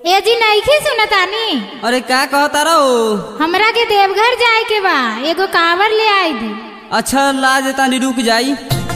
ए जी नईखे सुनतानी अरे का कहता रहो हमरा के देवघर जाए के बा एगो कांवर ले आई दी अच्छा लाज तानी रुक जाई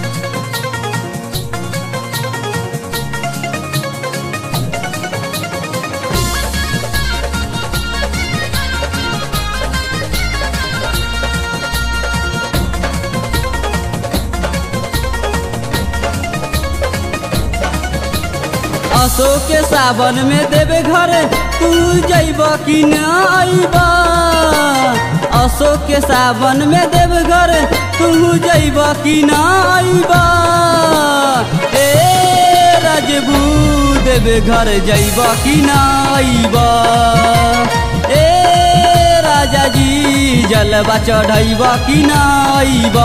अशोक के सावन में देवे घर तू जैब कि न अइब अशोक के सावन में देवे घर तू जैब कि न अइब ए राजबू देवे घर जैब कि न अइब ए राजा जी जलवा चढ़ैब कि न अइब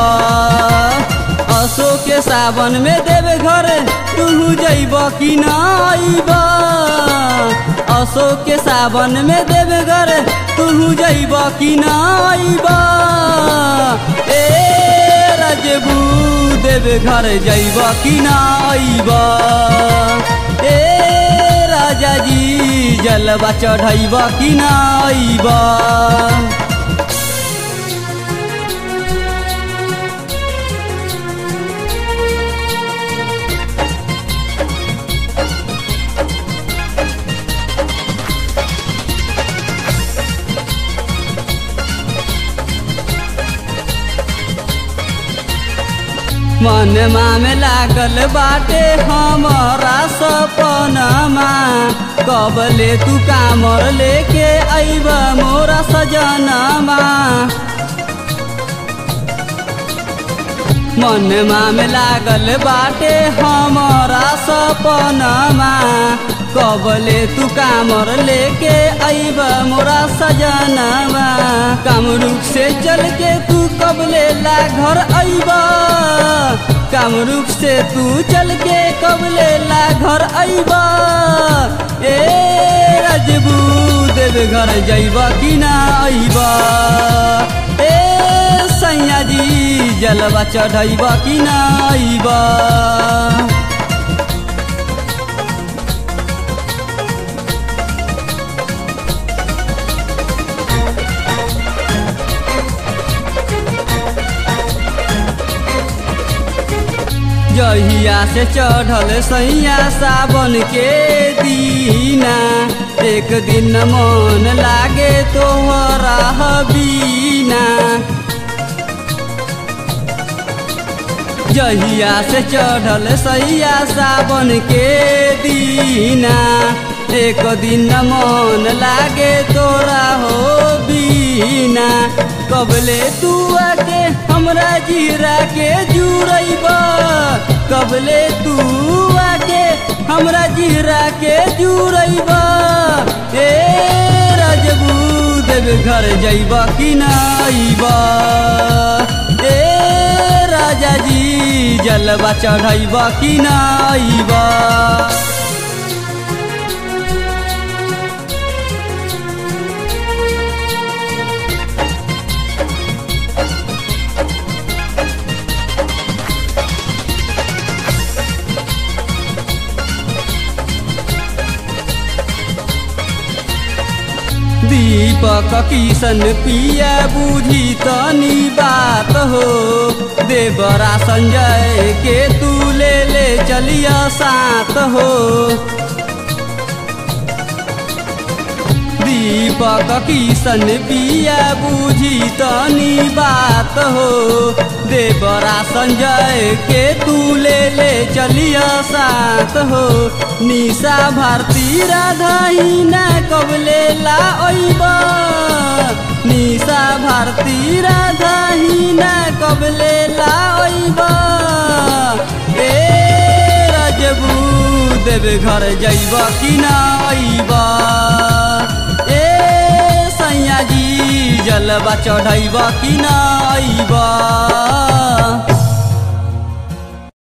अशोक के सावन में देवे घर तू जैब कि न अइब अशोक के सावन में देवे घर तू जैब कि न अइब ए राजबू देवे घर जैब कि न अइब ए राजा जी जलवा चढ़ैब कि न अइब मनमा में लागल बाटे हमारा सपनमा कबले तू कामर लेके अइब मोरा सजनमा मनमा में लागल बाटे हमारा सपनमा कबले तू कामर लेके अइब मोरा सजनवा कामरूप से चल के तू कबले ला घर अइब कामरूप से तू चल के कबले ला घर अइब ए राजबू देव घर जइब कि ना अइब ए सैया जी जलवा चढ़ैब कि ना अइब जहिया से चढ़ल सैया सावन के दीना एक दिन मन लागे तोहरा बीना जहिया से चढ़ल सैया सावन के दीना एक दिन मन लागे तोरा हो बीना कबले तू आके हमरा जीरा के जुड़ैब कबले तू आके हमरा जीरा के जुड़ैब ए राजबू देव घर जइब कि नाइब ए राजा जी जलवा चढ़ैब कि नाइब दीपक किशन पिया बुझी तनी बात हो देवरा संजय के तू ले ले चलिया साथ हो दीपक किशन पिया बुझी तनी बात हो देवरा संजय के तू ले ले चलिया साथ हो निशा भारती राधा ना कबले ला ओइब निशा भारती राधा ना कबले ला ओइब ए राजबू देव घर जइब कि ना अइब ए सैया जी जलवा चढ़ैब कि ना अइब